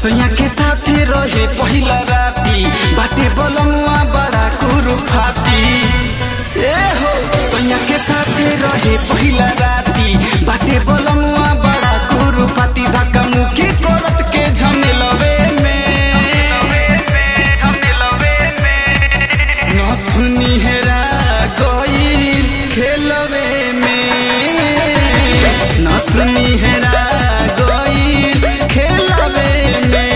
सोया के साथे रहे पहिला राती बाटे बोलमुआ बड़ा कुरुफाती ए हो सोया के साथे रहे पहिला राती बाटे बोलमुआ बड़ा कुरुफाती धक्का मुखी करत के झमेलवे में नथुनी हेरा गईल खेलवे में नथुनी हेरा गईल खेलवे में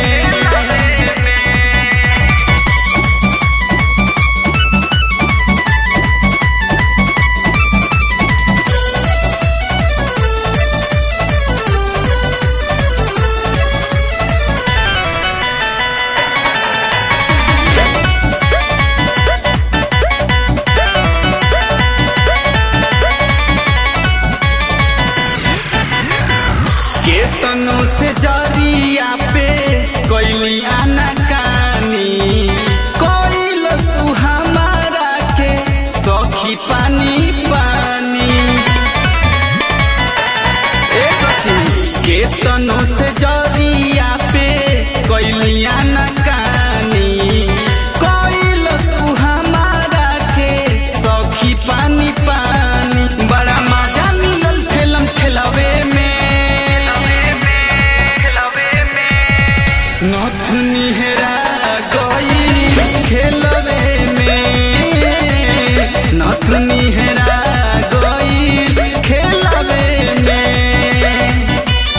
केतनो से जरिया पे कोइली आनाकानी कोइल सुहमारा के सखी पानी पानी ए सखी केतनो से जरिया पे कोइली आनाकानी कोइल सुहमारा के सखी पानी पानी बड़ा मजा मिलल ठेलम ठेलावे में नथुनी हेरा गई खेलवे में नथुनी हेरा गई खेलवे में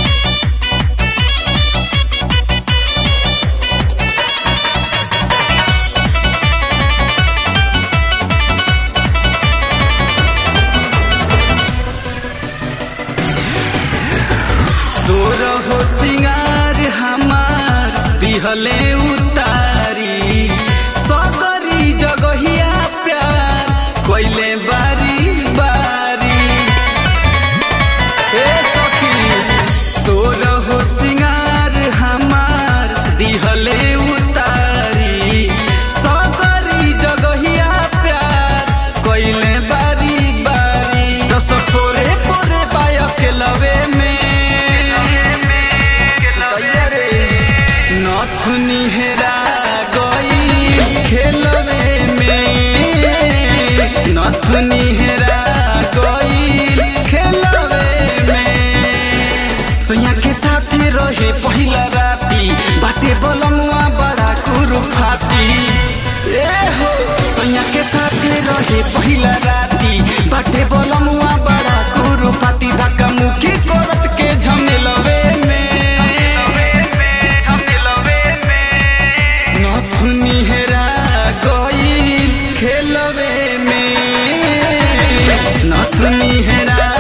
तोर हो सिंगार हमार दिहले उतारी सगरी जगहिया प्यार कोइले बारी बारी ए सखी तोर हो सिंगार हमार दिहले उतारी सगरी जगहिया प्यार कोइले बारी बारी रस पोरे पोरे बायक लवे में नथुनी हेरा गई खेलवे में नथुनी हेरा गई खेलवे में सोया के साथे रहे पहिला राती बाटे बोलमुआ बड़ा कुरुफाती ए हो सोया के साथे रहे पहिला राती बाटे बोलमुआ बड़ा कुरुफाती धक्का मुखी करत के झमेलवे में नथुनी हेरा गई खेलवे में नथुनी हेरा